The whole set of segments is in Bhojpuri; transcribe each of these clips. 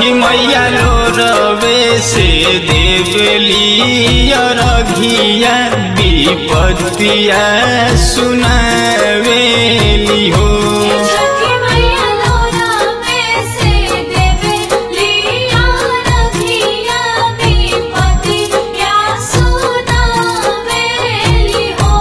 छठी मैया लो रवे से देवली रघिया विपत्तिया सुनावेली हो छठी मैया लोरा में से देवे लिया रखिया विपति क्या सुनावेली हो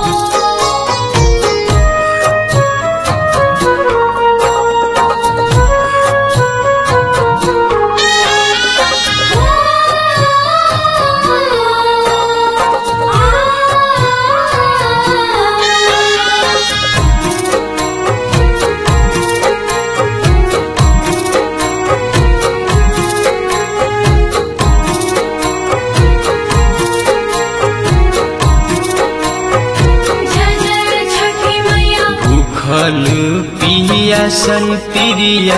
जय जय छठी मैया भूखल पियासल प्रिया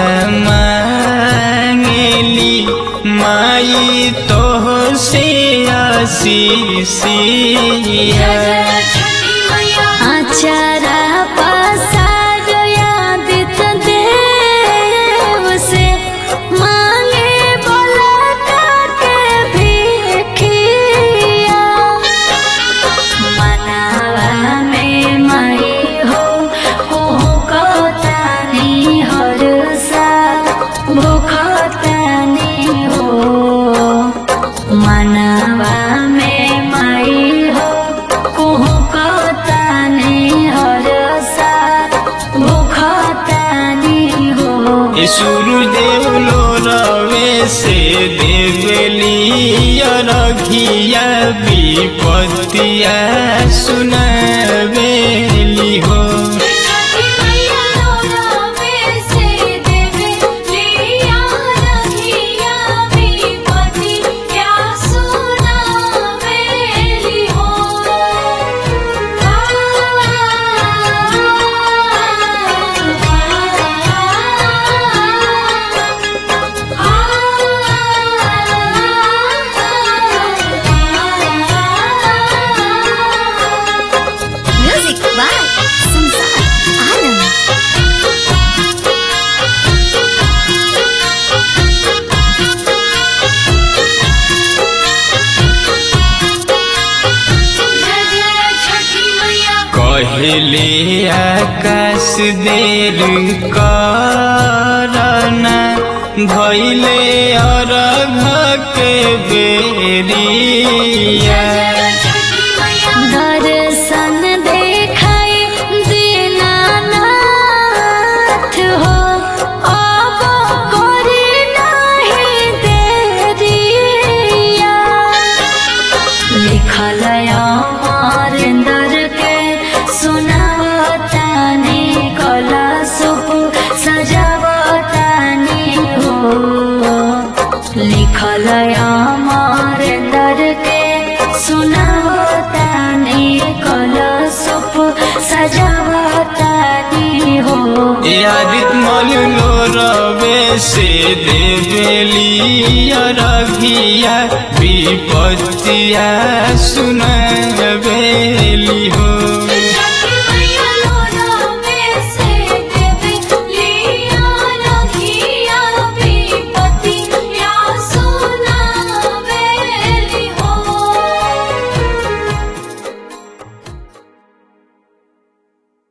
मांगेली माई तो से आशीषिया छठी मैया आचारा पसार यादित देव से मांगे बोला के भिखिया मनावा में मई हो हो कतानी हर सा भूखतानी हो मनवा में मई हो कुहू कतानी हर सा भूखतानी हो सूर्यदेव लो रवे से देवली रघिया विपत्तिया सुनावेली हो छठी मैया लोरा में से देवे लिया रखिया विपति क्या सुनावेली हो म्यूजिक बाय संसार आनंद जय जय छठी मैया कहले आकाश देर करना भैले अरघ के बेरिया छठी मैया दर्शन देखाई दीनानाथ हो अब करी नहीं देरिया लिखल अमरेंद्र के सुनावतानी कला सुप सजावतानी हो लिखल अमरेंद्र के सुनावतानी कला सुप सजावतानी हो यादित मल लो रवे से देवेली रघिया विपत्तिया सुनावेली हो